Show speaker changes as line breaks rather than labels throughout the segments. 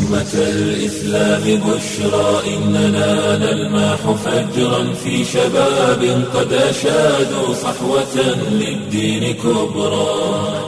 أمة الإسلام بشرى إننا نلمح فجرا في شباب قد أشادوا صحوة للدين كبرى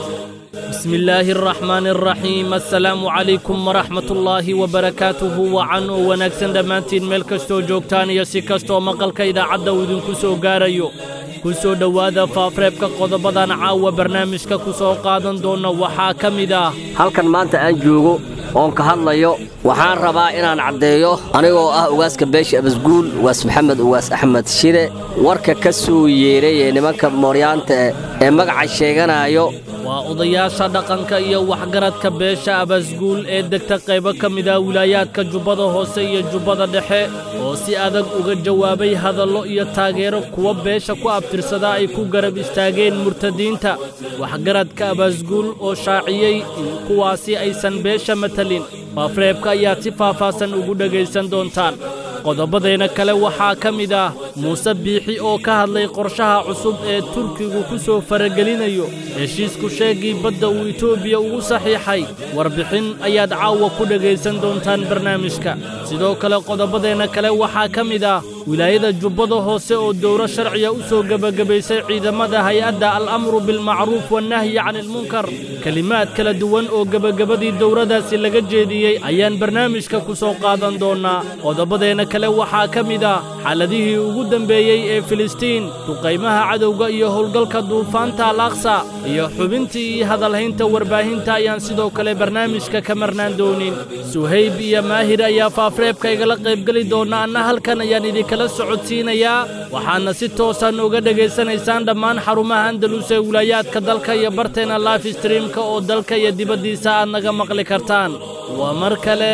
بسم الله الرحمن الرحيم السلام عليكم ورحمة الله وبركاته وعن wanaagsan dhammaantiin meel kastoo joogtaan iyo si kastoo maqalka idaacadda uu idinku soo gaarayo ku soo dhowaada faafreebka qodobadan caawa barnaamijka ku soo qaadan doonna waxaa ka mid ah
halkan maanta aan joogo oon ka hadlayo waxaan rabaa inaan caddeeyo anigoo ah ugaaska beesha abasguul ugaas maxamed ugaas axmed shide warka ka soo yeeray ee nimanka mooryaanta ee magaca sheeganaayo
waa odayaasha dhaqanka iyo waxgaradka beesha abasguul ee degta qaybo ka mid ah wilaayaadka jubbada hoose iyo jubbada dhexe oo si adag uga jawaabay hadallo iyo taageero kuwa beesha ku abtirsada ay ku garab istaageen murtadiinta waxgaradka abasguul oo shaaciyey in kuwaasi aysan beesha matalin faafreebka ayaad si faahfaahsan ugu dhegaysan doontaan qodobadeenna kale waxaa ka mid ah muuse biixi oo ka hadlay qorshaha cusub ee turkigu ku soo faragelinayo heshiisku sheegii badda uu etoobiya ugu saxiixay warbixin ayaad caawa ku dhegaysan doontaan barnaamijka sidoo kale qodobadeenna kale waxaa ka mid ah wilaayada jubbada hoose oo dowro sharciya u soo gebagabaysay ciidamada hay-adda al'amru bilmacruuf wannahyi canilmunkar kelimaad kala duwan oo gebagabadii dowradaasi laga jeediyey ayaan barnaamijka ku soo qaadan doonnaa qodobadeenna kale waxaa ka mid ah xaaladihii ugu dembeeyey ee filistiin duqaymaha cadowga iyo howlgalka duufaanta al aqsa iyo xubintii iyo hadalhaynta warbaahinta ayaan sidoo kale barnaamijka ka marnaan doonin suhayb iyo maahir ayaa faafreebka igala qaybgeli doonna anna halkan ayaan idinkala socodsiinayaa waxaadna si toosaan uga dhegaysanaysaan dhammaan xarumaha andalus ee wilaayaadka dalka iyo barteenna life streamka oo dalka iyo dibaddiisa aad naga maqli kartaan waa mar kale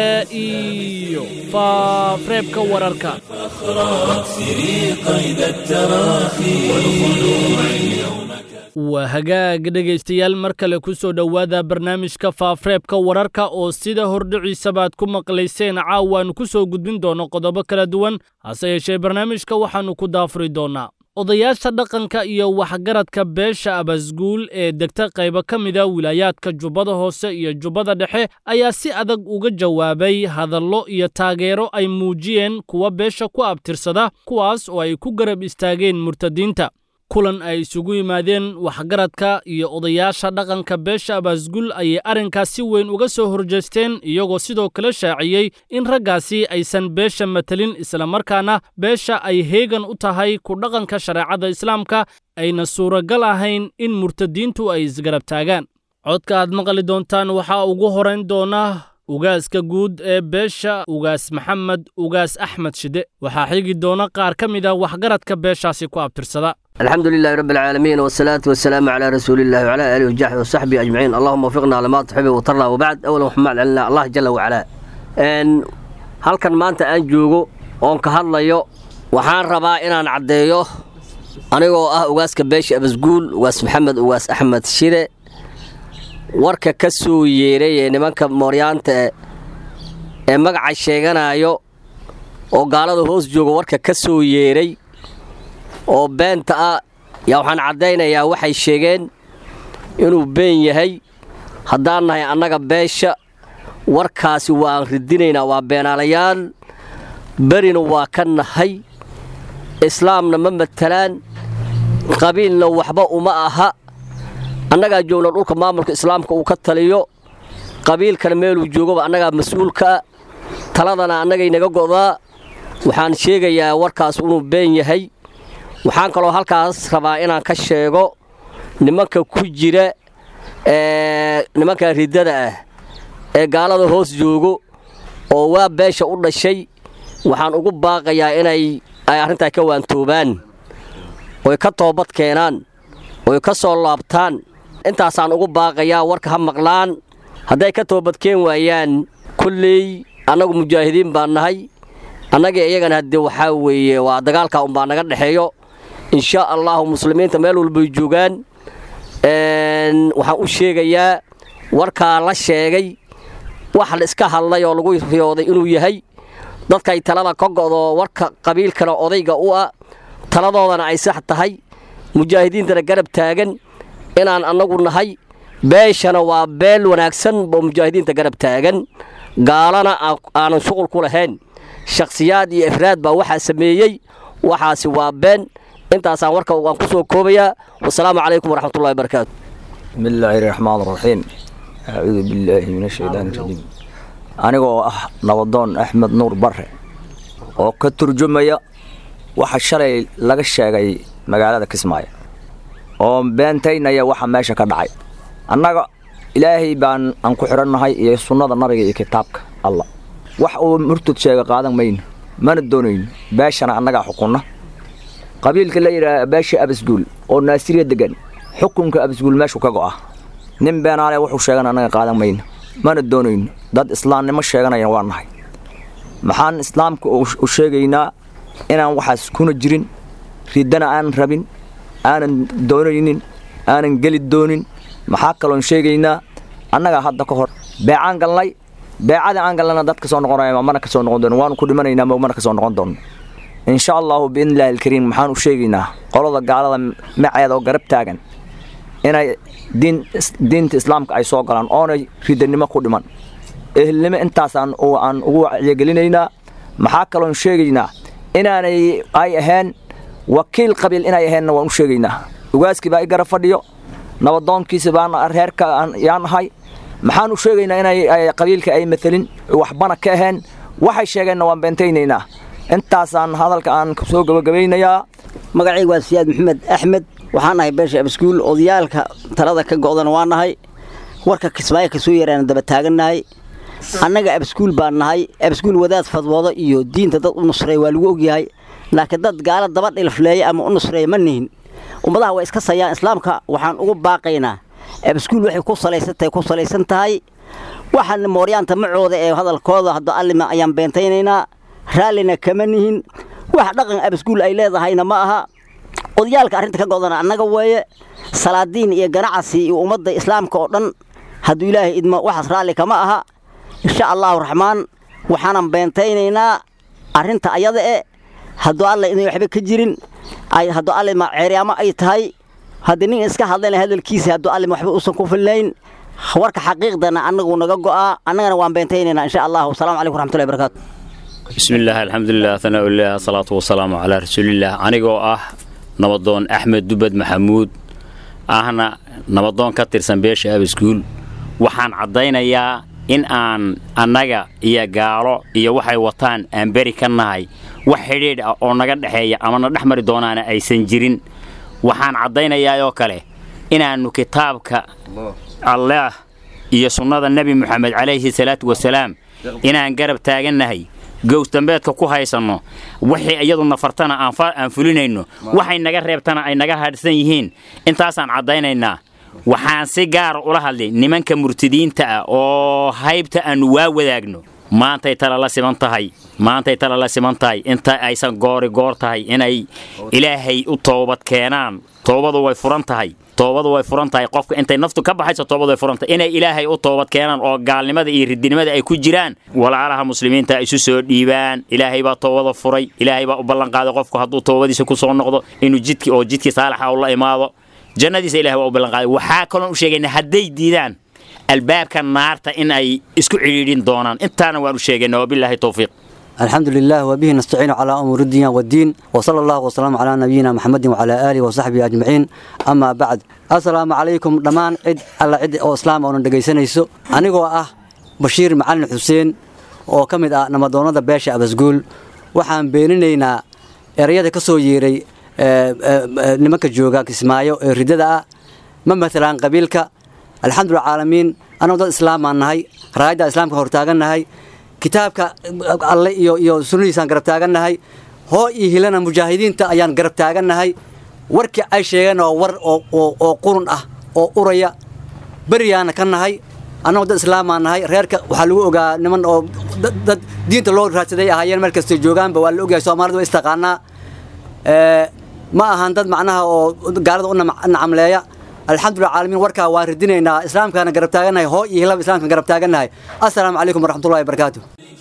iyo faafreebka wararka
واكسري قيد التراخي والخلوع اليوم
waa hagaag dhegaystayaal mar kale ku soo dhowaada barnaamijka faafreebka wararka oo sida hordhiciisabaad ku maqlayseen caawaannu ku soo gudbin doonno qodobo kala duwan hase yeeshee barnaamijka waxaannu ku daafuri doonnaa odayaasha dhaqanka iyo waxgaradka beesha abasguul ee degta qaybo ka mida wilaayaadka jubbada hoose iyo jubbada dhexe ayaa si adag uga jawaabay hadallo iyo taageero ay muujiyeen kuwa beesha ku abtirsada kuwaas oo ay ku garab istaageen murtadiinta kulan ay isugu yimaadeen waxgaradka iyo odayaasha dhaqanka beesha abasgul ayay arrinkaas si weyn uga soo horjeesteen iyagoo sidoo kale shaaciyey in raggaasi aysan beesha matalin islamarkaana beesha ay heegan u tahay ku dhaqanka shareecada islaamka ayna suuragal ahayn in murtadiintu ay isgarab taagaan codka aad maqli doontaan waxaa ugu horayn doona ugaaska guud ee beesha ugaas maxamed ugaas axmed shide waxaa xigi doona qaar ka mid ah waxgaradka beeshaasi ku abtirsada
الحمد لله رب العالمين والصلاة والسلام على رسول الله وعلى آله وصحبه وصحبه أجمعين اللهم وفقنا لما تحب وترضى وبعد أولا محمد علينا الله جل وعلا إن halkan maanta aan joogo oon ka hadlayo waxaan rabaa inaan caddeeyo anigoo ah ugaaska beesha abasguul ugaas maxamed ugaas axmed shide warka ka soo yeeray ee nimanka mooryaanta ee magaca sheeganaayo oo gaalada hoos jooga warka ka soo yeeray oo beenta ah yaa waxaan caddaynayaa waxay sheegeen inuu been yahay haddaan nahay annaga beesha warkaasi waan ridinaynaa waa beenaalayaal berina waa ka nahay islaamna ma matalaan qabiilna waxba uma aha annagaa joogna dhulka maamulka islaamka uu ka taliyo qabiilkana meeluu joogaba annagaa mas-uulkaa taladana annagay naga go'daa waxaan sheegayaa warkaas inuu been yahay waxaan kaloo halkaas rabaa inaan ka sheego nimanka ku jira ee nimanka riddada ah ee gaalada hoos joogo oo waa beesha u dhashay waxaan ugu baaqayaa inay ay arrintaa ka waantoobaan oy ka toobad keenaan oy ka soo laabtaan intaasaan ugu baaqayaa warka ha maqlaan hadday ka toobadkeen waayaan kolley annagu mujaahidiin baan nahay annagii iyagana haddee waxaa weeye waa dagaalkaa unbaa naga dhexeeyo inshaa allaahu muslimiinta meel walbay joogaan waxaan u sheegayaa warkaa la sheegay wax la iska hadlay oo lagu riyooday inuu yahay dadkay talada ka go'do warka qabiilkana odayga u ah taladoodana ay sax tahay mujaahidiintana garab taagan inaan annagu nahay beeshana waa beel wanaagsan oo mujaahidiinta garab taagan gaalana aanan shuqul ku lahayn shakhsiyaad iyo ifraad baa waxaa sameeyey waxaasi waa been intaasaan warka waan ku soo koobayaa wasalaamu calaykum waraxmatullahi barakaatu
بسم الله الرحمن الرحيم أعوذ بالله من الشيطان الرجيم anigoo ah nabadoon axmed nuur barre oo ka turjumaya waxa shalay laga sheegay magaalada kismaayo oo beentaynaya waxa meesha ka dhacay annaga ilaahay baan aan ku xidhannahay iyo sunnada nabiga iyo kitaabka allah wax uu murtud sheega qaadan mayno mana doonayno beeshana annagaa xukunna qabiilka la yidhaaha beesha abasguul oo naasiriya degan xukunka abasguul meeshuu ka go'a nin beenaale wuxuu sheegan annaga qaadan mayno mana doonayno dad islaamnimo sheeganaya waa nahay maxaan islaamka u sheegaynaa inaan waxaas kuna jirin riddana aanan rabin aanan doonaynin aanan geli doonin maxaa kaloon sheegaynaa annagaa hadda ka hor beecaan galnay beecadii aan galnayna dad ka soo noqonaya mana ka soo noqon doono waanu ku dhimanaynaa ma mana ka soo noqon doono insha allahu biidnillahi alkariim maxaan u sheegaynaa qolada gaalada maceeda oo garab taagan inay diin diinta islaamka ay soo galaan oonay ridanimo ku dhiman ehelnimo intaasaan aan ugu wacyigelinaynaa maxaa kaloon sheegaynaa inaanay ay ahayn wakiil qabiil inay aheenna waan u sheegaynaa ugaaskii baa i garab fadhiyo nabadoonkiisa baan reerka yaan ahay maxaan u sheegaynaa inay qabiilka ay matelin waxbana ka aheen waxay sheegeenna waan beentaynaynaa intaasaan hadalka aan soo gabagabaynayaa
magacayga waa siyaad maxamed axmed waxaan nahay beesha abaskuul odayaalka talada ka go'dana waa nahay warka kismaayo ka soo yaraana daba taagannahay annaga abaskuul baan nahay abaskuul wadaad fadwoodo iyo diinta dad u nusreeya waa lagu ogyahay laakiin dad gaala daba dhilfleeya ama u nusreeya ma nihin ummadaha waa iska sayaan islaamka waxaan ugu baaqaynaa abaskuul waxay ku salaysantahay ku salaysan tahay waxaan mooryaanta macooda ee hadalkooda hadda allima ayaan beentaynaynaa raallina kama nihin wax dhaqan abaskuul ay leedahayna ma aha odayaalka arrinta ka godana annaga weeye salaadiin iyo ganacsi iyo ummadda islaamka oo dhan hadduu ilaahay idmo waxaas raalli kama aha insha allahu raxmaan waxaanan beentaynaynaa arrinta ayada e hadduu alla idin waxba ka jirin hadduu allima ceeryaamo ay tahay haddii nin iska hadlayna hadalkiisa hadduu allima waxba uusan ku filnayn warka xaqiiqdana annagu naga go'aa annagana waan beentaynaynaa insha allahu asalamu calaykum raxmatullahi barakaatu
بسم الله الحمد لله ثناء الله الصلاة والسلام على رسول الله أنيقو أه نبضون أحمد دبد محمود أهنا نبضون كتر سنبيش أبي سكول وحان عدينا يا إن آن أنجا يا قارو يا وحي وطان أمبري كناي وحيد أو نجد حيا أما نحمر دونانا أي سنجرين وحان عدينا يا يوكله إن أنو كتابك الله يا سنة النبي محمد عليه الصلاة والسلام إن أن قرب تاجنهي gows dambeedka ku haysanno wixii iyadu nafartana aan fulinayno waxay naga reebtana ay naga hadhsan yihiin intaasaan caddaynaynaa waxaan si gaara ula hadlay nimanka murtidiinta ah oo haybta aanu waa wadaagno maantay tala la siman tahay maantay tala la siman tahay inta aysan goori goor tahay inay ilaahay u toobad keenaan toobadu way furan tahay toobadu way furan tahay qofka intay naftu ka baxayso toobadu way furan tahay inay ilaahay u toobad keenaan oo gaalnimada iyo ridinimada ay ku jiraan walaalaha muslimiinta isu soo dhiibaan ilaahay baa toobada furay ilaahay baa u ballanqaaday qofku hadduu toobadiisa ku soo noqdo inuu jidki oo jidkii saalaxa u la imaado jannadiisa ilahay baa u ballanqaaday waxaa kaloon u sheegayna hadday diidaan albaabka naarta in ay isku cidhiidhin doonaan intaana waan u sheegayna wabilaahi towfiiq
الحمد لله وبه نستعين على أمور الدين والدين وصلى الله وسلم على نبينا محمد وعلى آله وصحبه أجمعين أما بعد السلام عليكم دمان عد على عد أو إسلام أو ندقيسنيسو أنيقو أه بشير معلن حسين oo ka mid ah namadoonada beesha abasguul waxaan beeninaynaa ereyada ka soo yeeray nimanka jooga kismaayo ee ridada ah ma matalaan qabiilka alxamdulillah caalamiin annagu dad islaamaan nahay raayadda islaamka hortaagannahay kitaabka alle iyo iyo sunnadiisaan garab taagannahay hoo iyo hilana mujaahidiinta ayaan garab taagannahay warkii ay sheegeen oo war oo qurun ah oo uraya beriyaana ka nahay annagu dad islaamaan nahay reerka waxaa lagu ogaa niman oo dad diinta loo raadsaday ahaayeen meel kastay joogaanba waa la ogyahay soomaalida waa istaqaanaa ma ahan dad macnaha oo gaalada u nacamleeya alxamdulillah caalamiin warkaa waan ridinaynaa islaamkaana garab taagannahay hoo iyo hilaba islaamkaan garab taagannahay assalaamu calaykum waraxmatullahi wabarakaatu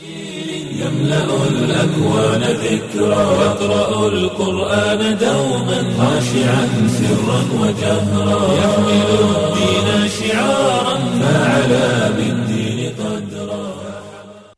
يملأ الأكوان ذكرى يقرأ القرآن دوما خاشعا سرا وجهرا يحمل الدين شعارا فعلى بالدين قدرا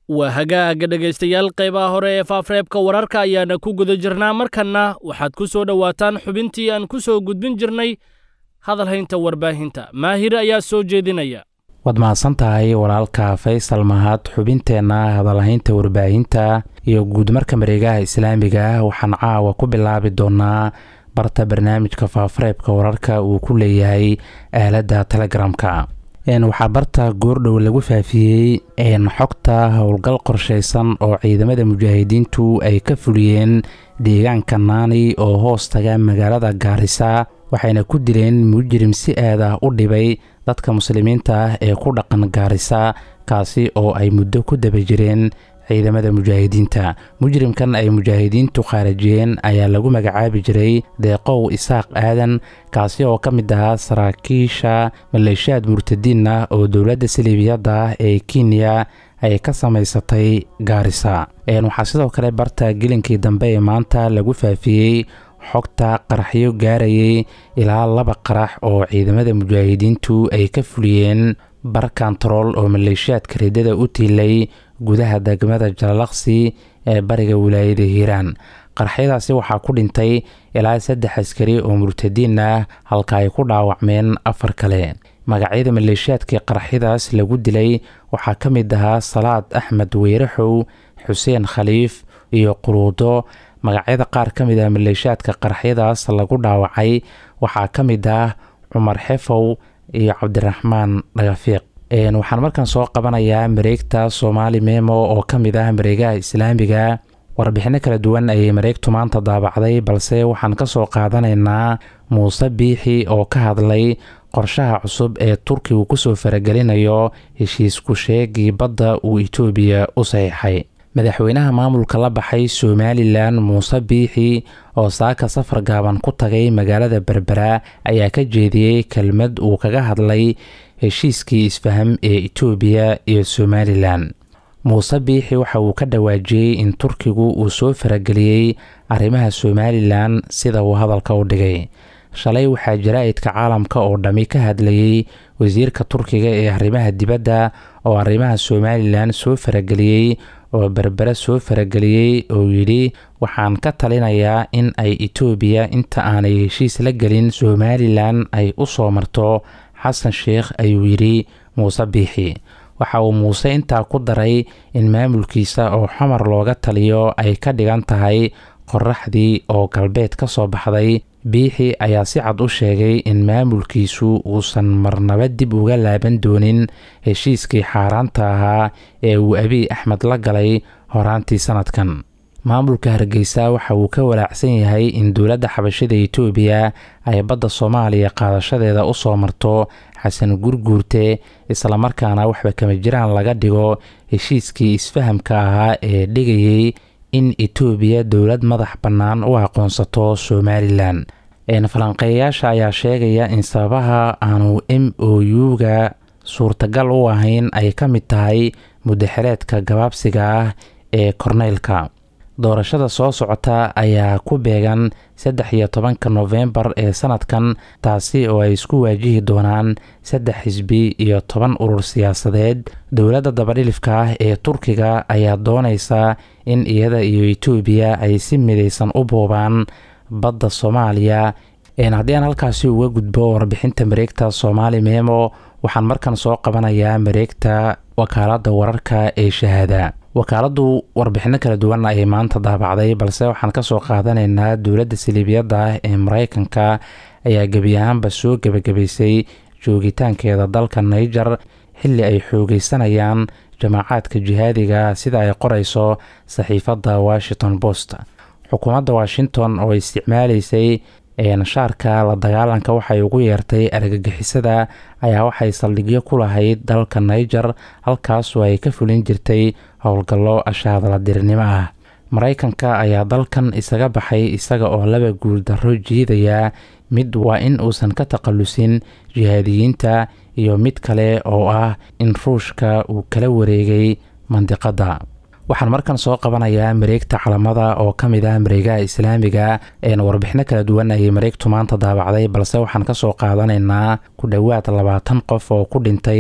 waa hagaaga dhegaystayaal qaybaha hore ee faafreebka wararka ayaana ku guda jirnaa markanna waxaad ku soo dhowaataan xubintii aan ku soo gudbin jirnay hadalhaynta warbaahinta maahir ayaa soo jeedinaya
waad mahadsan tahay walaalka faysal mahad xubinteenna hadalhaynta warbaahinta iyo guudmarka mareegaha islaamiga waxaan caawa ku bilaabi doonaa barta barnaamijka faafareebka wararka uu ku leeyahay aaladda telegramka waxaa barta goordhow lagu faafiyey xogta howlgal qorshaysan oo ciidamada mujaahidiintu ay ka fuliyeen deegaanka naani oo hoos taga magaalada gaarisa waxayna ku dileen mujrim si aad ah u dhibay dadka muslimiinta ah ee ku dhaqan gaarisa kaasi oo ay muddo ku daba jireen ciidamada mujaahidiinta mujrimkan ay mujaahidiintu khaarajiyeen ayaa lagu magacaabi jiray deeqow isaaq aadan kaasi oo ka mid ahaa saraakiisha maleeshiyaad murtadiin ah oo dowladda saliibiyadda ah ee kenya ay ka samaysatay gaarisa waxaa sidoo kale barta gelinkii dambe ee maanta lagu faafiyey xogta qaraxyo gaarayay ilaa laba qarax oo ciidamada mujaahidiintu ay ka fuliyeen bar kontarool oo maleeshiyaadka ridada u tiilay gudaha degmada jalalaqsi ee bariga wilaayada hiiraan qaraxyadaasi waxaa ku dhintay ilaa saddex askari oo murtadiin ah halka ay ku dhaawacmeen afar kale magacyada maleeshiyaadkii qaraxyadaas lagu dilay waxaa ka mid ahaa salaad axmed weyraxow xuseen khaliif iyo quruudo magacyada qaar ka mid ah maleeshiyaadka qaraxyadaas lagu dhaawacay waxaa ka mid ah cumar xefow iyo cabdiraxmaan dhagafiiq waxaan markan soo qabanayaa mareegta soomaali memo oo ka mid ah mareegaha islaamiga warbixino kala duwan ayay mareegtu maanta daabacday balse waxaan ka soo qaadanaynaa muuse biixi oo ka hadlay qorshaha cusub ee turkigu kusoo faragelinayo heshiisku sheegii badda uu itoobiya u saxiixay madaxweynaha maamulka la baxay somalilan muuse biixi oo saaka safar gaaban ku tagay magaalada berbera ayaa ka jeediyey kelmad uu kaga hadlay heshiiskii isfaham ee itoobiya iyo somalilan muuse biixi waxa uu ka dhawaajiyey in turkigu uu soo farageliyey arrimaha somalilan sida uu hadalka u dhigay shalay waxaa jaraa'idka caalamka oo dhammi ka hadlayey wasiirka turkiga ee arrimaha dibadda oo arrimaha somalilan soo farageliyey oo berbere soo farageliyey oo yidhi waxaan ka talinayaa in ay itoobiya inta aanay heshiis la gelin somalilan ay u soo marto xasan sheikh ayuu yidhi muuse biixi waxa uu muuse intaa ku daray in maamulkiisa oo xamar looga taliyo ay ka dhigan tahay qoraxdii oo galbeed ka soo baxday biixi ayaa si cad u sheegay in maamulkiisu uusan marnaba dib uga laaban doonin heshiiskii xaaraanta ahaa ee uu abiy axmed la galay horaantii sanadkan maamulka hargeysa waxa uu ka walaacsan yahay in dowladda xabashada itoobiya ay badda soomaaliya qaadashadeeda u soo marto xasan gurguurte islamarkaana waxba kama jiraan laga dhigo heshiiskii isfahamka ahaa ee dhigayay in itoobiya dowlad madax bannaan u aqoonsato somalilan falanqeeyayaasha ayaa sheegaya in sababaha aanu m o u-ga suurtagal u ahayn ay ka mid tahay mudaxereedka gabaabsiga ah ee korneylka doorashada soo socota ayaa ku beegan saddex iyo tobanka nofembar ee sanadkan taasi oo ay isku waajihi doonaan saddex xisbi iyo toban urur siyaasadeed dowladda dabadhilifka ah ee turkiga ayaa doonaysa in iyada iyo itoobiya ay si midaysan u boobaan badda soomaaliya haddii aan halkaasi uga gudbo warbixinta mareegta soomaali memo waxaan markan soo qabanayaa mareegta wakaaladda wararka ee shahaada wakaaladdu warbixino kala duwan ayay maanta daabacday balse waxaan kasoo qaadanaynaa dowladda saliibiyadda ah ee mareykanka ayaa gebi ahaanba soo gebagabaysay joogitaankeeda dalka naiger xilli ay xoogeysanayaan jamaacaadka jihaadiga sida ay qoreyso saxiifadda washington post xukuumadda washington oo isticmaaleysay nashaarka la dagaalanka waxay ugu yeertay argagixisada ayaa waxay saldhigyo ku lahayd dalka niger halkaasoo ay ka fulin jirtay howlgallo ashaadla dirinimo ah mareykanka ayaa dalkan isaga baxay isaga oo laba guuldarro jiidaya mid waa in uusan ka takhalusin jihaadiyiinta iyo mid kale oo ah in ruushka uu kala wareegay mandiqadda waxaan markan soo qabanayaa mareegta calamada oo ka mid ah mareegaha islaamiga warbixino kala duwan ayay mareegtu maanta daabacday balse waxaan kasoo qaadanaynaa ku dhowaad labaatan qof oo ku dhintay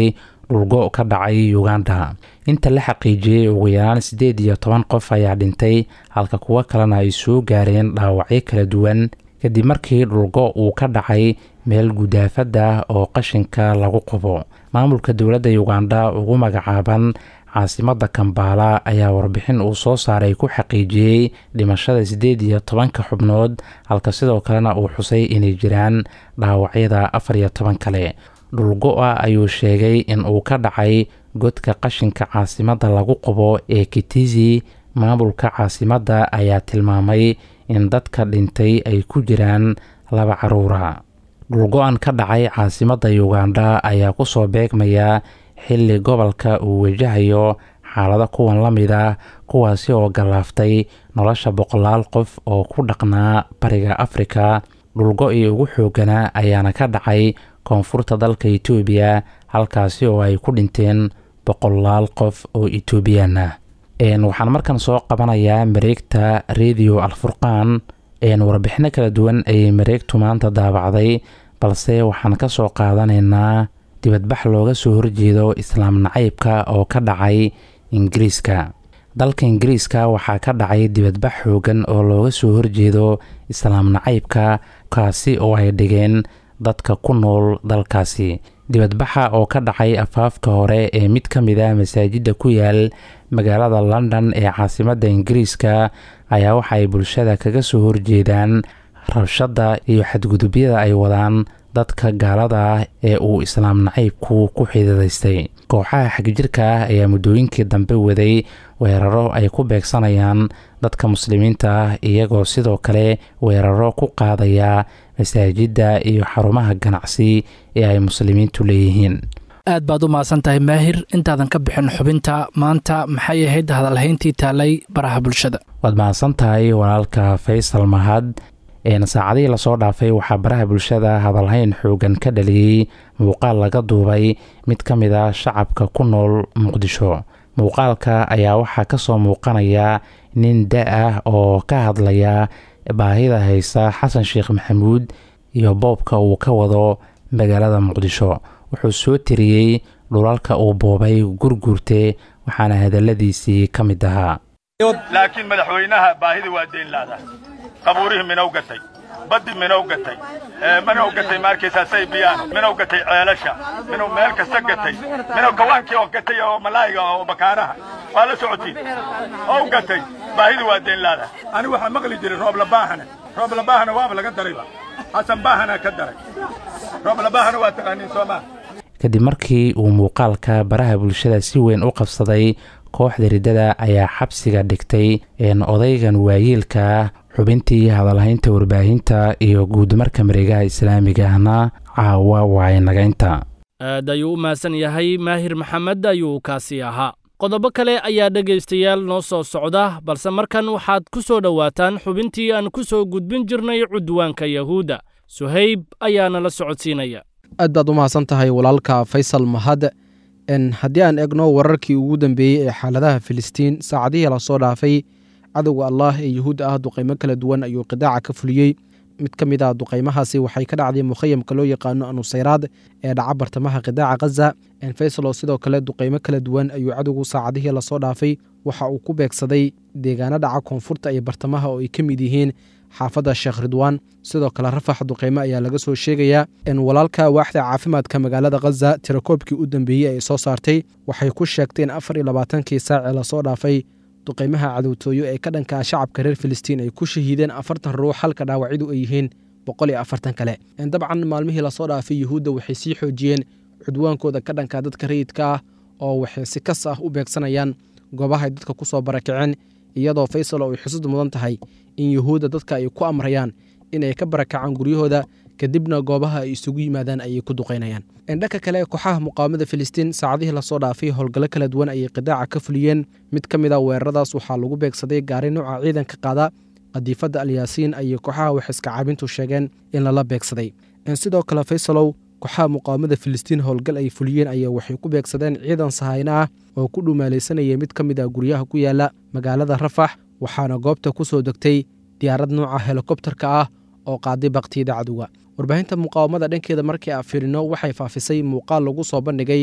dhulgo ka dhacay uganda inta la xaqiijiyey ugu yaraan siddeed iyo toban qof ayaa dhintay halka kuwo kalena ay soo gaareen dhaawacyo kala duwan kadib markii dhulgo uu ka dhacay meel gudaafada oo qashinka lagu qubo maamulka dowladda uganda ugu magacaaban caasimadda kambaala ayaa warbixin uu soo saaray ku xaqiijiyey dhimashada siddeed iyo tobanka xubnood halka sidoo kalena uu xusay inay jiraan dhaawacyada afar iyo toban kale dhulgo-a ayuu sheegay in uu ka dhacay godka qashinka caasimadda lagu qubo ee kitizi maamulka caasimadda ayaa tilmaamay in dadka dhintay ay ku jiraan laba caruura dhulgo-an ka dhacay caasimadda uganda ayaa kusoo beegmaya xilli gobolka uu wajahayo xaalado kuwan la mid ah kuwaasi oo gallaaftay nolosha boqolaal qof oo ku dhaqnaa bariga afrika dhulgo-ii ugu xooganaa ayaana ka dhacay koonfurta dalka etoobiya halkaasi oo ay ku dhinteen boqolaal qof oo etoobiyaan ah waxaan markan soo qabanayaa mareegta radio alfurqaan warbixino kala duwan ayay mareegtu maanta daabacday balse waxaan ka soo qaadanaynaa dibadbax looga soo horjeedo islaam nacaybka oo ka dhacay ingiriiska dalka ingiriiska waxaa ka dhacay dibadbax xoogan oo looga soo horjeedo islaam nacaybka kaasi oo ay dhigeen dadka ku nool dalkaasi dibadbaxa oo ka dhacay afaafka hore ee mid ka mid ah masaajidda ku yaal magaalada london ee caasimadda ingiriiska ayaa waxa ay bulshada kaga soo horjeedaan rabshadda iyo xadgudubyada ay wadaan dadka gaalada ah ee uu islaam nacaybku ku xididaystay kooxaha xagjirka ah ayaa muddooyinkii dambe waday weeraro ay ku beegsanayaan dadka muslimiinta ah iyagoo sidoo kale weeraro ku qaadaya masaajidda iyo xarumaha ganacsi ee ay muslimiintu leeyihiin
aad baad u mahadsan tahay maahir intaadan ka bixin xubinta maanta maxay ahayd hadalhayntii taalay baraha bulshada
waad mahadsan tahay walaalka faysal mahad saacadihii lasoo dhaafay waxaa baraha bulshada hadalhayn xoogan ka dhaliyey muuqaal laga duubay mid ka mid a shacabka ku nool muqdisho muuqaalka ayaa waxaa kasoo muuqanaya nin da ah oo ka hadlaya baahida haysa xasan sheekh maxamuud iyo boobka uu ka wado magaalada muqdisho wuxuu soo tiriyey dhulalka uu boobay gurgurte waxaana hadaladiisii ka mid ahaa
laakiin madaxweynaha baahida waa deyn laada qabuurihii minow gatay baddi minow gatay minow gatay maarkaysaa saybiyaano minow gatay ceelasha minow meel kasta gatay minow kawaankii oo gatay oo malaayiga oo bakaaraha waa la socotiin ow gatay baahida waa deyn laada ani waxaa maqli jiray roob labaahane roob labaahana waaba laga darayba xasan baahana ka daray roob labaahana waa taqaaniin soomaa
kadib markii uu muuqaalka baraha bulshada si weyn u qabsaday kooxda riddada ayaa xabsiga dhigtay odaygan waayeelka ah xubintii hadalhaynta warbaahinta iyo guudmarka mareegaha islaamiga ahna caawa waayinagaynta
aad ayuu u mahadsan yahay maahir maxamed ayuu kaasi ahaa qodobo kale ayaa dhegaystayaal noo soo socda balse markan waxaad ku soo dhowaataan xubintii aan ku soo gudbin jirnay cudwaanka yahuudda suhayb ayaana la socodsiinaya
aad baad u mahadsan tahay walaalka faysal mahad haddii aan egno wararkii ugu dambeeyey ee xaaladaha filistiin saacadihii lasoo dhaafay cadowga allah ee yuhuudda ah duqaymo kala duwan ayuu qidaaca ka fuliyey mid ka mid ah duqaymahaasi waxay ka dhacday mukhayamka loo yaqaano anusayraad ee dhaca bartamaha qidaaca khaza faysalo sidoo kale duqaymo kala duwan ayuu cadowgu saacadihii lasoo dhaafay waxa uu ku beegsaday deegaano dhaca koonfurta iyo bartamaha oo ay ka mid yihiin xaafadda sheekh ridwaan sidoo kale rafax duqaymo ayaa laga soo sheegayaa in walaalka waaxda caafimaadka magaalada khaza tirakoobkii u dambeeyey ay soo saartay waxay ku sheegteen afar iyo labaatankii saacee lasoo dhaafay duqaymaha cadowtooyo ee ka dhankaa shacabka reer filistiin ay ku shahiideen afartan ruux halka dhaawacyadu ay yihiin boqol iyo afartan kale dabcan maalmihii lasoo dhaafay yuhuudda waxay sii xoojiyeen cudwaankooda ka dhanka dadka rayidka ah oo waxay si kas ah u beegsanayaan goobahay dadka ku soo barakaceen iyadoo faysal oo ay xusud mudan tahay in yuhuudda dadka ay ku amrayaan inay ka barakacaan guryahooda kadibna goobaha ay isugu yimaadaan ayay ku duqaynayaan dhanka kale kooxaha muqaawamada filistiin saacadihii lasoo dhaafay howlgallo kala duwan ayay qidaaca ka fuliyeen mid ka mid a weeraradaas waxaa lagu beegsaday gaari nuuca ciidanka qaada qadiifadda alyaasiin ayay kooxaha waxiska caabintu sheegeen in lala beegsaday sidoo kale faysalow kooxaha muqaawamada filistiin howlgal ay fuliyeen ayaa waxay ku beegsadeen ciidan sahayno ah oo ku dhumaalaysanaya mid ka mid ah guryaha ku yaala magaalada rafax waxaana goobta ku soo degtay diyaarad nuuca helikobtarka ah oo qaaday baktiyada cadowga warbaahinta muqaawamada dhankeeda markii aan fiirino waxay faafisay muuqaal lagu soo bandhigay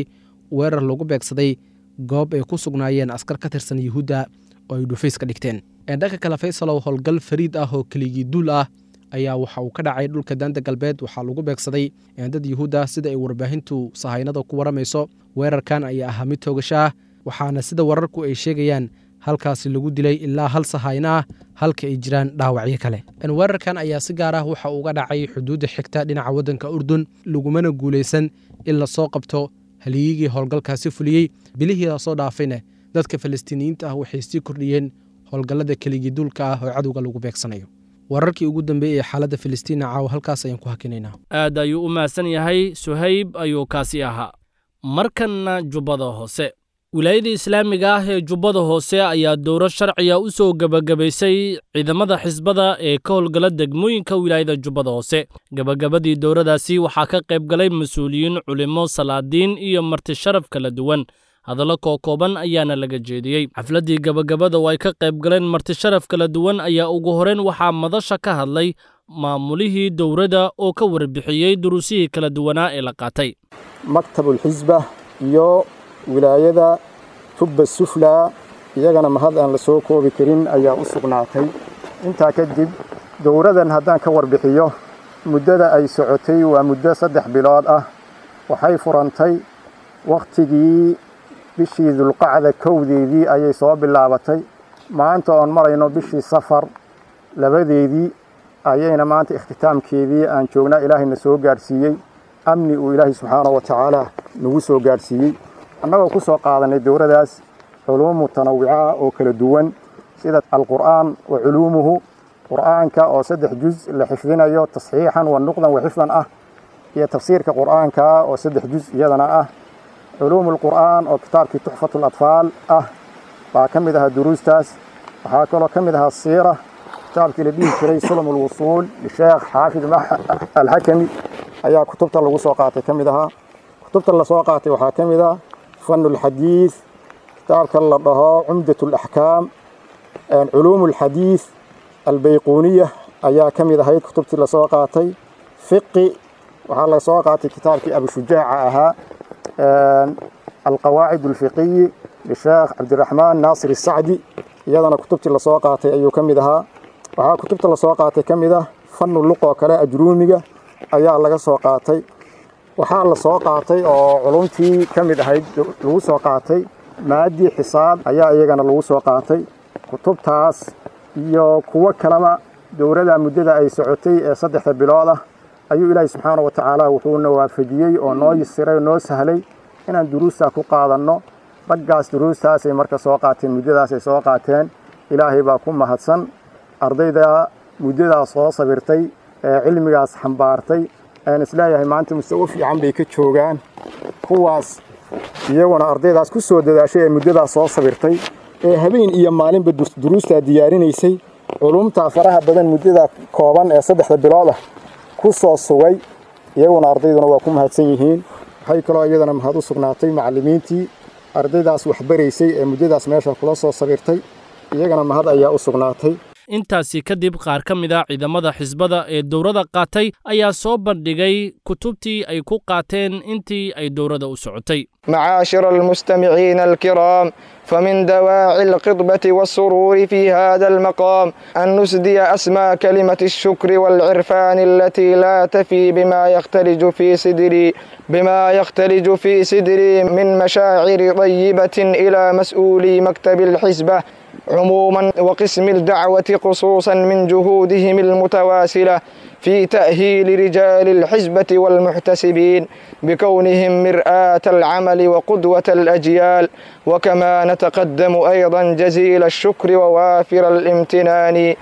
weerar lagu beegsaday goob ay ku sugnaayeen askar ka tirsan yuhuudda oo ay dhufays ka dhigteen dhanka kale faysalow howlgal fariid ah oo keligii duul ah ayaa waxa uu ka dhacay dhulka daanta galbeed waxaa lagu beegsaday dad yuhuudda sida ay warbaahintu sahaynada ku waramayso weerarkan ayaa ahaa mid toogasho ah waxaana sida wararku ay sheegayaan halkaasi lagu dilay ilaa hal sahayno ah halka ay jiraan dhaawacyo kale weerarkan ayaa si gaar ah waxa uga dhacay xuduudda xigta dhinaca waddanka urdun lagumana guulaysan in lasoo qabto haliyigii howlgalkaasi fuliyey bilihii lasoo dhaafayna dadka falastiiniyiinta ah waxay sii kordhiyeen howlgallada keligii duulka ah oo cadowga lagu beegsanayo wararkii ugu dambeeyey ee xaaladda filistiina caawa halkaas ayaan ku hakinaynaa
aad ayuu u mahadsan yahay suhayb ayuu kaasi ahaa markanna jubbada hoose wilaayada islaamiga ah ee jubbada hoose ayaa dowro sharciya u soo gebagabaysay ciidamada xisbada ee ka howlgala degmooyinka wilaayada jubbada hoose gebagabadii dowradaasi waxaa ka qayb galay mas-uuliyiin culimo salaadiin iyo marti sharaf kala duwan hadallo kookooban ayaana laga jeediyey xafladdii gebagabada oo ay ka qayb galeen marti sharaf kala duwan ayaa ugu horeyn waxaa madasha ka hadlay maamulihii dowradda oo ka warbixiyey duruusihii kala duwanaa ee la qaatay
maktabulxisba iyo wilaayada tubba suflaa iyagana mahad aan la soo koobi karin ayaa u sugnaatay intaa kadib dowradan haddaan ka warbixiyo muddada ay socotay waa muddo saddex bilood ah waxay furantay wakhtigii bishii dulqacda kowdeedii ayay soo bilaabatay maanta oon marayno bishii safar labadeedii ayayna maanta ikhtitaamkeedii aan joognaa ilaahayna soo gaadhsiiyey amni uu ilaahay subxaanahu wa tacaala nagu soo gaadhsiiyey annagoo ku soo qaadanay dowradaas culuum mutanawica ah oo kala duwan sida alqur'aan wa culuumuhu qur'aanka oo saddex juz la xifdinayo tasxiixan wa nuqdan wa xifdan ah iyo tafsiirka qur'aanka oo saddex juz iyadana ah culuum alqur'aan oo kitaabkii tuxfatu latfaal ah baa ka mid ahaa duruustaas waxaa kaloo ka mid ahaa siira kitaabkii la dhihi jiray sulm alwusuul lisheekh xaafid alxakami ayaa kutubta lagu soo qaatay ka mid ahaa kutubta lasoo qaatay waxaa ka mid ah fanu lxadiid kitaabka la dhaho cumdat alaxkaam culuum alxadiid albayquuniya ayaa ka mid ahayd kutubtii lasoo qaatay fiqi waxaa lasoo qaatay kitaabkii abushujaaca ahaa alqawaacid alfiqiyi lisheekh cabdiraxmaan naasir isacdi iyadana kutubtii lasoo qaatay ayuu ka mid ahaa waxaa kutubta lasoo qaatay ka mid ah fanu luqoo kale ajruumiga ayaa laga soo qaatay waxaa la soo qaatay oo culumtii ka mid ahayd lagu soo qaatay maadii xisaab ayaa iyagana lagu soo qaatay kutubtaas iyo kuwo kaleba dowladda muddada ay socotay ee saddexda bilood ah ayuu ilaahay subxaana wa tacaala wuxuuna waafajiyey oo noo yisiray oo noo sahlay inaan duruustaa ku qaadanno raggaas duruustaasay marka soo qaateen muddadaasay soo qaateen ilaahay baa ku mahadsan ardayda muddadaas soo sabirtay ee cilmigaas xambaartay aan isleeyahay maanta mustawo fiican bay ka joogaan kuwaas iyaguna ardaydaas ku soo dadaashay ee muddadaas soo sabirtay ee habeen iyo maalinba duruustaa diyaarinaysay culumtaa faraha badan muddada kooban ee saddexda bilood ah ku soo sugay iyaguna ardayduna waa ku mahadsan yihiin waxay kaloo iyadana mahad u sugnaatay macallimiintii ardaydaas waxbaraysay ee muddadaas meesha kula soo sabirtay iyagana mahad ayaa u sugnaatay
intaasi kadib qaar ka mid a ciidamada xisbada ee dowrada qaatay ayaa soo bandhigay kutubtii ay ku qaateen intii ay dowrada u socotay
معاشر المستمعين الكرام فمن دواعي القطبة والسرور في هذا المقام أن نسدي أسمى كلمة الشكر والعرفان التي لا تفي بما يختلج في صدري بما يختلج في صدري من مشاعر طيبة إلى مسؤولي مكتب الحزبة عموما وقسم الدعوة خصوصا من جهودهم المتواصلة في تأهيل رجال الحزبة والمحتسبين بكونهم مرآة العمل وقدوة الأجيال وكما نتقدم أيضا جزيل الشكر ووافر الامتنان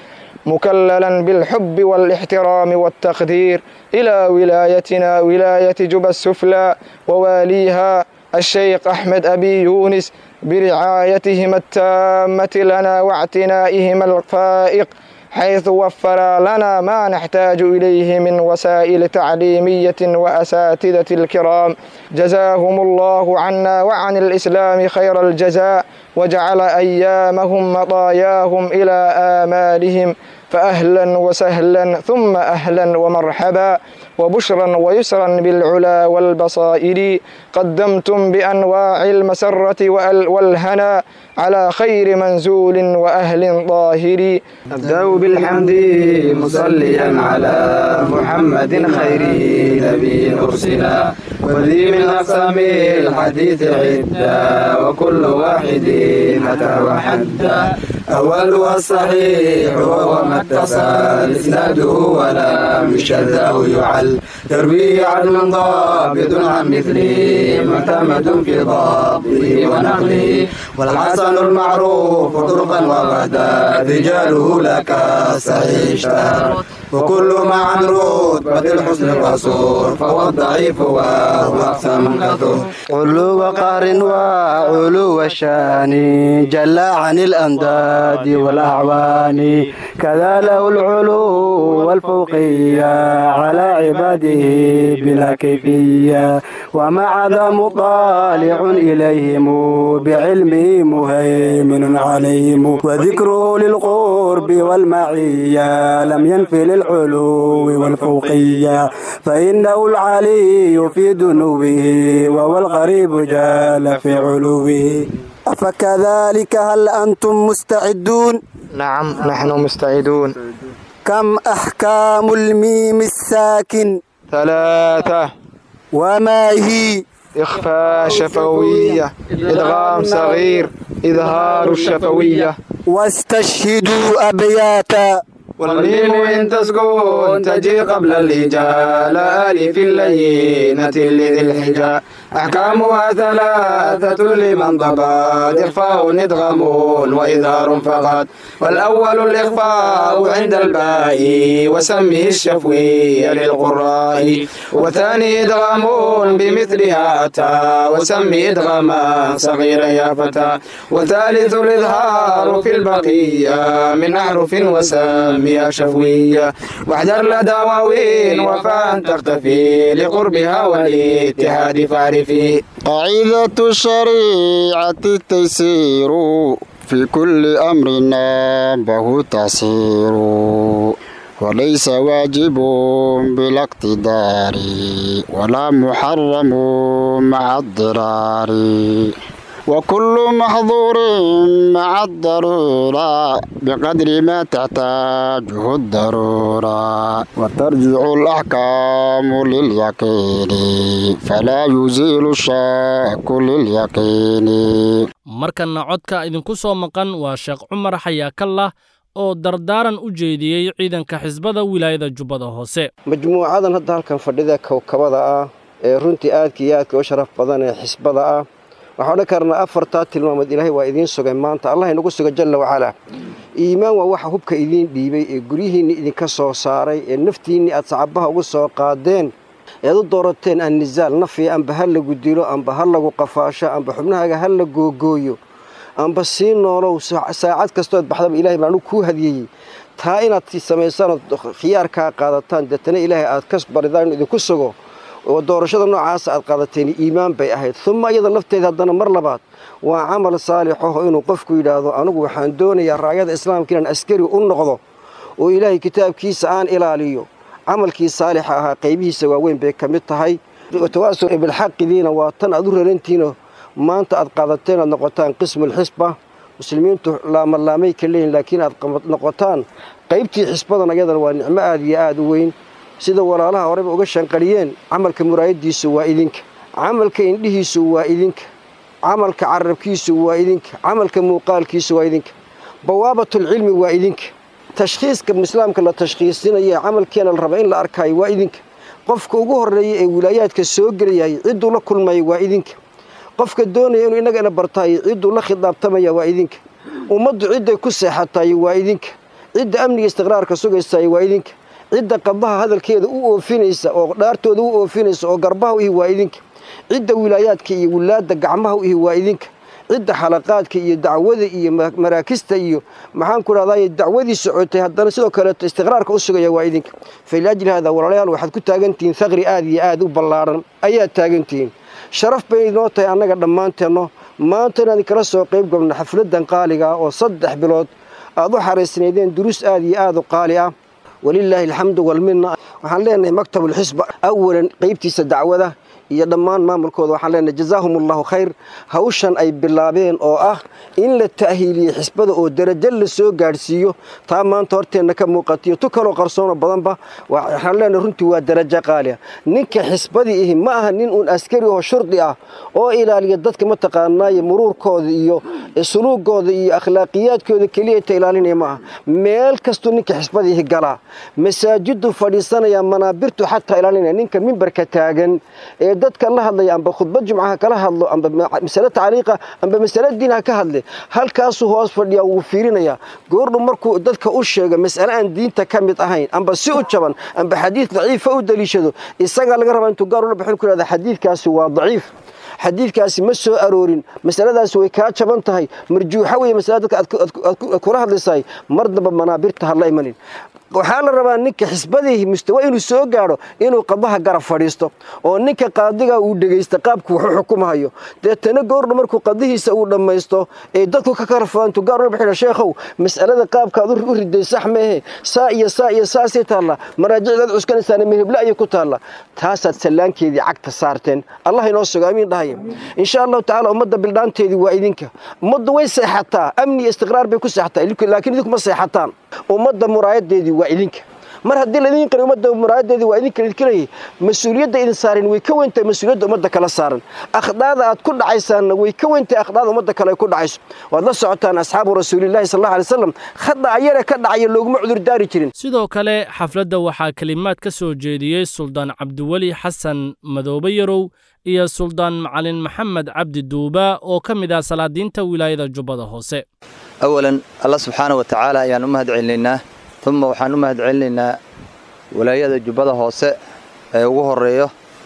مكللا بالحب والاحترام والتقدير إلى ولايتنا ولاية جبى السفلى وواليها الشيخ أحمد أبي يونس برعايتهم التامة لنا واعتنائهم الفائق حيث وفر لنا ما نحتاج إليه من وسائل تعليمية وأساتذة الكرام جزاهم الله عنا وعن الإسلام خير الجزاء وجعل أيامهم مطاياهم إلى آمالهم فأهلا وسهلا ثم أهلا ومرحبا وبشرا ويسرا بالعلا والبصائر قدمتم بأنواع المسرة والهنا على خير منزول وأهل ظاهر
أبدأ بالحمد مصليا على محمد خير نبي أرسلا وذي من أقسام الحديث عدة وكل واحد أتى وحدا أولها الصحيح وهو ما اتصل إسناده ولم يشذ أو يعل يروي عدل ضابط عن مثله معتمد في ضبطه ونقله والحسن المعروف طرقا وغدا رجاله لك صحيح اشتهر وكل ما عن رتبة الحسن القصور فهو الضعيف وهو أقسى من كثر علو قهر وعلو الشان جل عن الأنداد والأعوان كذا له العلو والفوقية على عباده بلا كيفية ومع ذا مطالع إليهم بعلمه مهيمن عليهم وذكره للقرب والمعية لم ينفي للعلو والفوقية فإنه العلي في دنوه وهو الغريب جال في علوه فكذلك هل أنتم مستعدون
نعم نحن مستعدون
كم أحكام الميم الساكن
ثلاثة
وما هي
إخفاء شفوية إدغام صغير إظهار الشفوية
واستشهدوا أبياتا والميم إن تسكن تجي قبل الهجاء لا ألف اللينة لذي الحجاء أحكامها ثلاثة لمن ضبط إخفاء إدغام وإظهار فقط والأول الإخفاء عند الباء وسمه الشفوي للقراء وثاني إدغام بمثلها أتى وسمي إدغاما صغيرا يا فتى وثالث الإظهار في البقية من أحرف وسمي شفوية واحذر لدى واوين وفاء تختفي لقربها والاتحاد فاعرفي
قاعدة الشريعة التيسير في كل أمر نابه تسير وليس واجب بلا اقتدار ولا محرم مع الضرار وكل محظور مع الضرورة بقدر ما تحتاجه الضرورة وترجع الأحكام لليقين فلا يزيل الشك لليقين
markanna codka idinku soo maqan waa sheekh cumar xayaakallah oo dardaaran u jeediyey ciidanka xisbada wilaayada jubbada hoose
majmuucadan hadda halkan fadhida kowkabada ah ee runtii aadka iyo aadka u sharaf badan ee xisbada ah waxaan odhan karnaa afartaa tilmaamood ilaahay waa idiin sugay maanta allah inagu suga jalla wacalaa iimaan waa waxa hubka idiin dhiibay ee guryihiinni idinka soo saaray ee naftiinni aad sacabaha ugu soo qaadeen ead u doorateen annisaal nafiya amba ha lagu dilo amba ha lagu qafaasho amba xubnahaaga ha la googooyo amba sii noolow saacad kastood baxdaba ilahay baan anugu kuu hadiyeyey taa inaad samaysaan ood khiyaarkaa qaadataan deetana ilaahay aad ka baridaan inuu idinku sugo oo doorashada noocaasa aad qaadateen iimaan bay ahayd uma iyada lafteeda haddana mar labaad waa camal saalixaho inuu qofku yidhaahdo anugu waxaan doonayaa raayada islaamka inaan askari u noqdo oo ilaahay kitaabkiisa aan ilaaliyo camalkii saalixa ahaa qaybihiisa waaweyn bay ka mid tahay tawaaso bilxaqidiina waa tan aad u rarantiino maanta aad qaadateen aad noqotaan qismulxisba muslimiintu laamalaamay ka leeyihin laakiin aad noqotaan qaybtii xisbadan ayadana waa nicmo aad iyo aad u weyn sida walaalaha horeyba uga shanqariyeen camalka muraayadiisu waa idinka camalka indhihiisu waa idinka camalka carabkiisu waa idinka camalka muuqaalkiisu waa idinka bawaabatulcilmi waa idinka tashkhiiska islaamka la tashkhiisinaya camalkeena la raba in la arkaayo waa idinka qofka ugu horeeya ee wilaayaadka soo gelayay cidduu la kulmaya waa idinka qofka doonaya inuu innagana bartaayo cidduu la khidaabtamaya waa idinka ummaddu cidday ku seexatayo waa idinka cidda amniga istiqraarka sugaysayo waa idinka cidda qabaha hadalkeeda u oofinaysa oo dhaartooda u oofinaysa oo garbaha u ihi waa idinka cidda wilaayaadka iyo wilaadda gacmaha u ihi waa idinka cidda xalaqaadka iyo dacwada iyo maraakista iyo maxaan ku dhahday dacwadii socotay haddana sidoo kaleeto istiqraarka u sugaya waa idinka faliajli haada walaalayaal waxaad ku taagantihiin thaqri aad iyo aad u ballaaran ayaad taagantihiin sharaf bay inoo tahay annaga dhammaanteenno maanta inaan kala soo qayb gobno xafladan qaaliga oo saddex bilood aad u xaraysnaydeen duruus aad iyo aad u qaali ah walilaahi alxamdu walminna waxaan leenahay maktabulxisba awalan qaybtiisa dacwada iyo dhammaan maamulkooda waxaan leenahay jazaahum allahu khayr hawshan ay bilaabeen oo ah in la ta'hiiliyo xisbada oo darajo la soo gaadhsiiyo taa maanta horteenna ka muuqatiyo tu kaloo qarsoonoo badanba waxaan leenahay runtii waa darajo qaali ah ninka xisbadii ihi ma aha nin uun askari oo shurdi ah oo ilaaliya dadka mataqaanaaye muruurkooda iyo suluugooda iyo akhlaaqiyaadkooda keliya ta ilaalinaya ma aha meel kastuu ninka xisbadii ihi galaa masaajidu fadhiisanaya manaabirtu xataa ilaalinaya ninka mimbarka taagan ee dadka la hadlaya amba khudbad jumcaha kala hadlo amba masale tacliiqa amba masale diin ha ka hadle halkaasuu hoos fadhiyaa wuu fiirinayaa goordhu markuu dadka u sheego mas'ale aan diinta ka mid ahayn amba si u jaban amba xadiid daciifa u daliishado isagaa laga rabaa intuu gaar ula baxin ku yhahda xadiidkaasi waa daciif xadiidkaasi ma soo aroorin masaladaasi way kaa jaban tahay marjuuxa weeye masalada dadka aad kula hadlaysahay mar damba manaabirta hadla imanin waxaa la rabaa ninka xisbadii mustawa inuu soo gaadho inuu qadaha garab fadhiisto oo ninka qaadiga uu dhegaysta qaabku wax u xukumahayo deetana goordha markuu qadihiisa uu dhammaysto ee dadku ka karfaantu gaar ula baxina sheekhow mas'alada qaabkaad u riday sax meehe saa iyo saa iyo saasay taalla maraajicdaad cuskanaysaana meheble ayay ku taalla taasaad sallaankeedii cagta saarteen allah inoo sugo amiin dhahaya insha allahu tacaala ummadda bildhaanteedii waa idinka ummaddu way seexataa amni iyo istiqraar bay ku seexataa laakiin idinku ma seexataan ummadda muraayadeedii waa idinka mar haddii laidin qari ummadda muraayadeedii waa idinka idinka leeyahay mas-uuliyadda idin saaran way ka weyntahay mas-uuliyadda ummadda kala saaran akhdaada aad ku dhacaysaanna way ka weyntahay akhdaada ummadda kale ay ku dhacayso waad la socotaan asxaabu rasuulillahi sal allahu alay wasalam khada ayara ka dhacaya looguma cudurdaari jirin
sidoo kale xafladda waxaa kelimaad ka soo jeediyey suldaan cabdiweli xasan madoobe yarow iyo suldaan macalin maxamed cabdi duuba oo ka mid ah salaadiinta wilaayada jubbada hoose
awalan allah subxaana wa tacaala ayaan u mahad celinaynaa uma waxaan u mahad celinaynaa walaayada jubbada hoose ee ugu horeeyo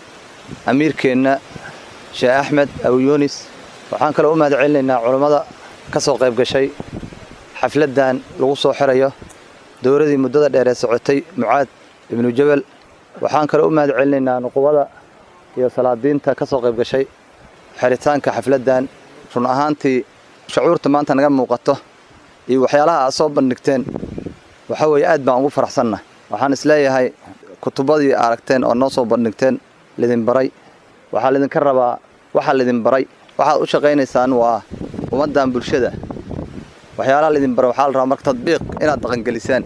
amiirkeenna sheekh axmed abu yuunis waxaan kaloo u mahad celinaynaa culammada ka soo qayb gashay xafladdan lagu soo xirayo dowladii muddada dheer ee socotay mucaad ibnu jabal waxaan kaloo u mahad celinaynaa nuqubada iyo salaadiinta ka soo qayb gashay xiritaanka xafladdan run ahaantii shucuurta maanta naga muuqato iyo waxyaalaha aad soo bandhigteen waxa weeye aad baan ugu faraxsanna waxaan isleeyahay kutubadii aragteen oo noo soo bandhigteen lidin baray waxaa lidinka rabaa waxaa lidin baray waxaad u shaqaynaysaan waa ummaddan bulshada waxyaalaha lidin baray waxaa la rabaa marka tadbiiq inaad dhaqangelisaan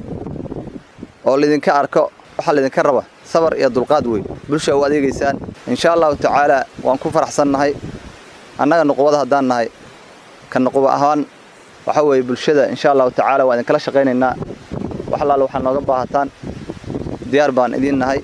oo lidinka arko waxaa lidinka raba sabar iyo dulqaad wey bulsha u adeegaysaan insha allahu tacaalaa waan ku faraxsannahay annaga nuqubada haddaan nahay ka nuquba ahaan waxa weeye bulshada insha allahu tacaala waan idinkala shaqaynaynaa wax allaale waxaad nooga baahataan diyaar baan idiin nahay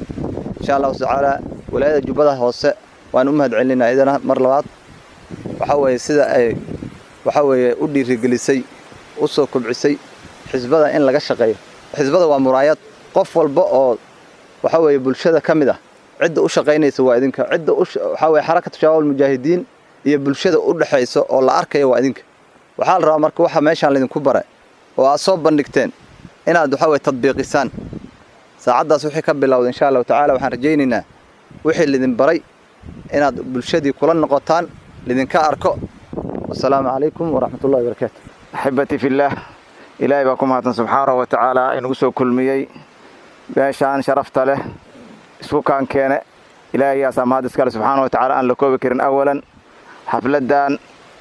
insha allahu tacaala walaayada jubbada hoose waan u mahad celinaa idana mar labaad waxa weeye sida ay waxa weeye u dhiirigelisay u soo kobcisay xisbada in laga shaqeeyo xisbada waa muraayad qof walba oo waxa weeye bulshada ka mid ah cidda u shaqaynaysa waa idinka cidda waxa weye xarakatu shabaab almujaahidiin iyo bulshada u dhexayso oo la arkayo waa idinka waxaa la rabaa marka waxa meeshaan laydinku bare oo aad soo bandhigteen inaad waxa weye tadbiiqisaan saacaddaas wixii ka bilowda insha allahu tacaala waxaan rajaynaynaa wixii lidin baray inaad bulshadii kula noqotaan lidinka arko wasalaamu calaykum waraxmatullahi wabarakaatu
axibbatii fillaah ilaahay baa ku mahadsan subxaanahu wa tacaala inagu soo kulmiyey meeshaan sharafta leh isku kaan keene ilaahayaasaa mahad iskale subxaana wa tacaala aan la koobi karin awalan xafladdan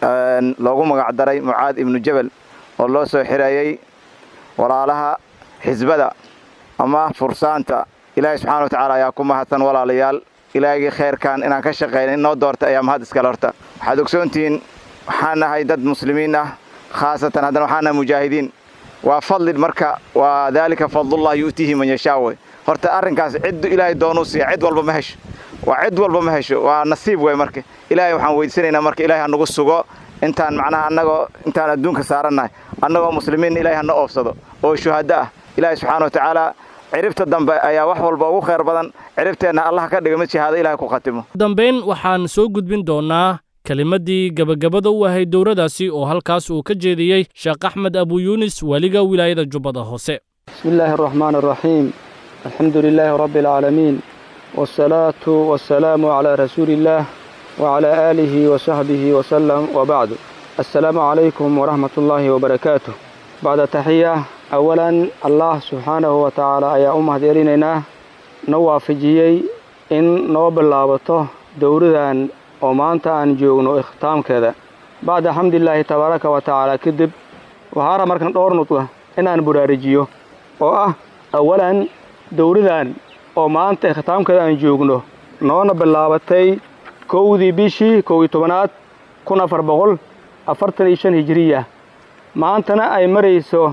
loogu magac daray mucaad ibnu jabal oo loo soo xirayey walaalaha xisbada ama fursaanta ilaahay subxana wa tacaala ayaa ku mahadsan walaalayaal ilaahigii khayrkan inaan ka shaqayna inoo doorta ayaa mahad iskale horta waxaad ogsoontihiin waxaan nahay dad muslimiin ah khaasatan haddana waxaan nahay mujaahidiin waa fadli marka waa daalika fadlullah yu'tiihi man yashaa wey horta arrinkaas ciddu ilaahay doonuu siiya cid walba ma hesho waa cid walba ma hesho waa nasiib wey marka ilaahay waxaan weydiisanaynaa marka ilahay hanagu sugo intaan macnaha annagoo intaan adduunka saarannahay annagoo muslimiin ilahay hana oofsado oo shuhaddo ah ilaahay subxaana wa tacaala ciribta dambe ayaa wax walba ugu khayr badan ciribteenna allah ka dhiga mid shahaado ilahay ku khatimo
dambayn waxaan soo gudbin doonnaa kelimaddii gebagabada u ahayd dowladaasi oo halkaas uu ka jeediyey sheekh axmed abu yuunis weliga wilaayada jubbada hoose
بسم الله الرحمن الرحيم الحمد لله رب العالمين والصلاة والسلام على رسول الله وعلى آله وصحبه وسلم وبعد السلام عليكم ورحمة الله وبركاته bacda taxiya awalan allah subxaanahu wa tacaala ayaa u mahad celinaynaa na waafajiyey in noo bilaabato dowradan oo maanta aan joogno ikhtaamkeeda bacda xamdilaahi tabaaraka wa tacaala kadib waxaara markan dhowr nudqa inaan buraarijiyo oo ah awalan dowradan oo maanta ikhtaamkeeda aan joogno noona bilaabatay kowdii bishii kow iyo tobanaad kun afar boqol afartan iyo shan hijiriya maantana ay marayso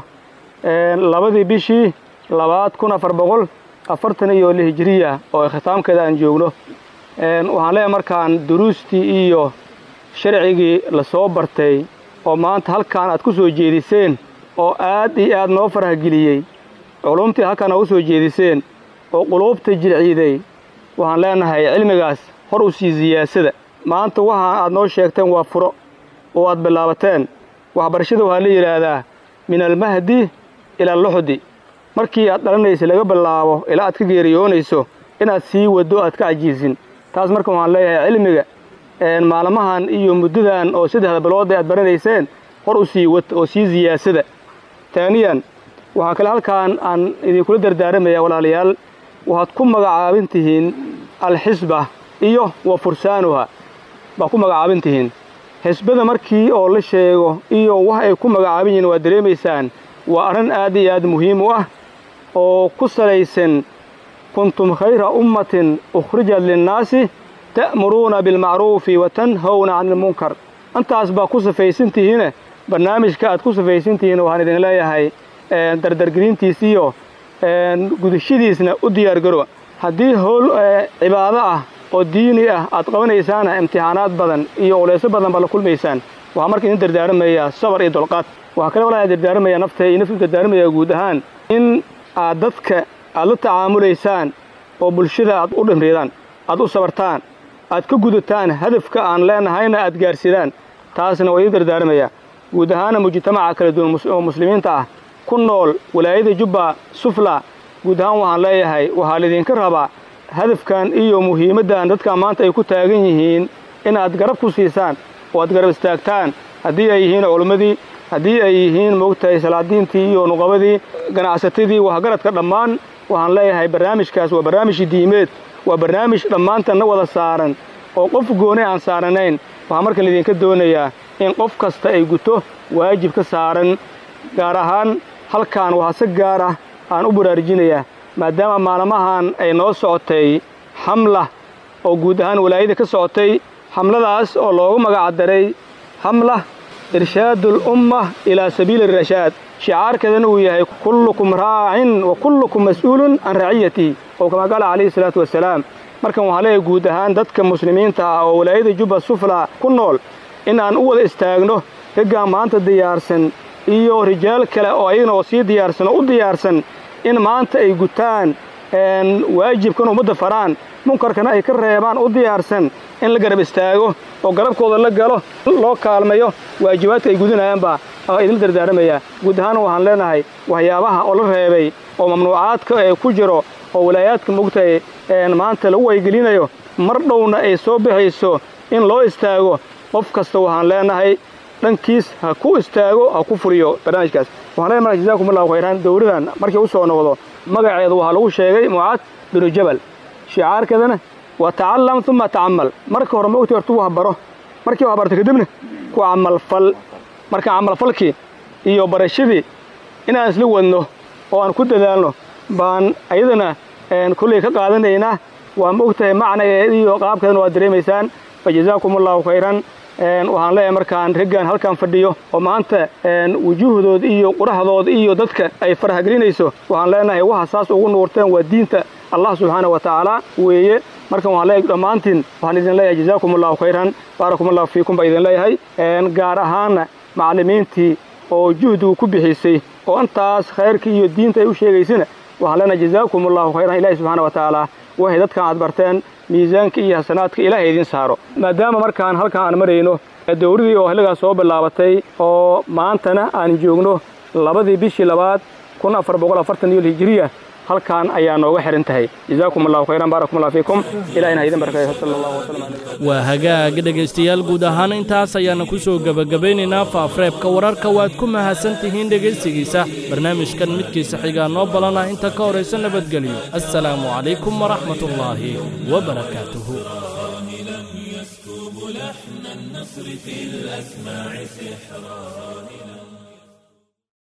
labadii bishii labaad kun afar boqol afartan iyo li hijiriya oo ikhtaamkeeda aan joogno waxaan leeyahay markaan duruustii iyo sharcigii la soo bartay oo maanta halkaan aad ku soo jeediseen oo aad iyo aad noo farahgeliyey culumtii halkaan noogu soo jeediseen oo quluubta jilciiday waxaan leenahay cilmigaas hor u sii siyaasada maanta waxaan aad noo sheegteen waa furo oo aad bilaabateen waxbarashada waxaa la yidhaahdaa min almahdi ila alluxdi markii aad dhalanaysa laga bilaabo ilaa aad ka geeriyoonayso inaad sii waddo aad ka cajiisin taas marka waxaan leeyahay cilmiga maalmahan iyo muddadan oo saddexda bilood aad baranayseen hor u sii wad oo sii siyaasada taaniyan waxaa kale halkaan aan idinkula dardaaramayaa walaalayaal waxaad ku magacaabin tihiin alxisba iyo wa fursaanuha baa ku magacaabin tihiin xisbada markii oo la sheego iyo wax ay ku magacaabin yihiin waad dareemaysaan waa arrin aad iyo aad muhiim u ah oo ku salaysan kuntum khayra ummatin ukhrijat linnaasi ta'muruuna bilmacruufi wa tanhawna cani ilmunkar intaas baa ku safaysan tihiine barnaamijka aad ku safaysan tihiin waxaan idin leeyahay dardargelintiisiyo gudashadiisna u diyaargaro haddii howl cibaado ah oo diini ah aad qabanaysaana imtixaanaad badan iyo ulayso badan baa la kulmaysaan waxaa marka idin dardaaramayaa sabar iyo dolqaad waxaa kale walaa dardaaramayaa naftay iyo naftu dardaaramayaa guud ahaan in aad dadka aad la tacaamulaysaan oo bulshada aad u dhimridaan aad u sabartaan aad ka gudataan hadafka aan leenahayna aad gaarsidaan taasna waa idin dardaaramayaa guud ahaana mujtamaca kala duwan oo muslimiinta ah ku nool walaayada jubba sufla guud ahaan waxaan leeyahay waxaa laydinka rabaa hadafkan iyo muhiimaddan dadkan maanta ay ku taagan yihiin inaad garab ku siisaan oo aad garab istaagtaan haddii ay yihiin culimmadii haddii ay yihiin moogtahay salaadiintii iyo nuqabadii ganacsatadii waxgaradka dhammaan waxaan leeyahay barnaamijkaas waa barnaamij diimeed waa barnaamij dhammaantanna wada saaran oo qof gooni aan saaranayn waxaa marka laydinka doonayaa in qof kasta ay guto waajib ka saaran gaar ahaan halkaan waxaa si gaar ah aan u baraarujinayaa maadaama maalmahan ay noo socotay xamla oo guud ahaan walaayada ka socotay xamladaas oo loogu magacdaray xamla irshaadul umma ilaa sabiili rashaad shicaarkeedana uu yahay kullukum raacin wa kullukum mas'uulun can raciyatihi oo kama qaala calayhi salaatu wasalaam markan waxaa leeyahay guud ahaan dadka muslimiinta ah oo walaayada jubba sufla ku nool in aan u wada istaagno raggaan maanta diyaarsan iyo rijaal kale oo ayagana oo sii diyaarsan oo u diyaarsan in maanta ay gutaan waajibkan ummadda faraan munkarkana ay ka reebaan u diyaarsan in la garab istaago oo garabkooda la galo loo kaalmayo waajibaadka ay gudanayaanbaa idinla dardaaramayaa guud ahaan waxaan leenahay waxyaabaha oo la reebay oo mamnuucaadka ee ku jiro oo walaayaadka mogtahay maanta lagu waygelinayo mar dhowna ay soo baxayso in loo istaago qof kasta waxaan leenahay dhankiis ha ku istaago ha ku furiyo barnaamijkaas waxaan leenahay marka jazaakum allahu khayran dowladan markii u soo noqdo magaceedu waxaa lagu sheegay mucaad binu jabal shicaarkeedana waa tacallam uma tacamal marka hore ma ogti hortu wax baro markii wax barta kadibna ku camalfal marka camalfalkii iyo barashadii inaan isla wadno oo aan ku dadaalno baan ayadana kolley ka qaadanaynaa waa ma ogtahay macnageed iyo qaabkeedana waad dareemaysaan fa jazaakum allahu khayran waxaan leeyahay markaan raggan halkan fadhiyo oo maanta wujuuhdood iyo quraxdood iyo dadka ay farahgelinayso waxaan leenahay waxa saas ugu nuurteen waa diinta allah subxaana wa tacaala weeye markan waxaan leeyahay dhammaantiin waxaan idin leeyahay jazaakum allahu khayran baarakum allahu fiikum baa idin leeyahay gaar ahaanna macallimiintii oo juhdigu ku bixisay oo intaas khayrkii iyo diinta ay u sheegaysana waxaan leenahay jazaakum allahu khayran ilahi subxaana wa tacaala waxay dadkan aad barteen miisaanka iyo hasanaadka ilaahay idiin saaro maadaama markaan halkan aan marayno dowladii oo xilligaas soo bilaabatay oo maantana aan joogno labadii bishii labaad kun afar boqol afartan iyo hijiriya halkan ayaa nooga xiran tahay jazaakum allahu khayran baarakum allah fiikum ilahina idin barakayo sala allahu wasalam calaykum
waa hagaag dhegaystayaal guud ahaan intaas ayaana ku soo gebagabaynaynaa faafreebka wararka waad ku mahadsan tihiin dhegaysigiisa barnaamijkan midkiisa xigaa noo balanah inta ka horaysa nabadgelyo assalaamu calaykum waraxmat ullaahi wabarakaatuhu
لحن النصر في الأسماع سحرا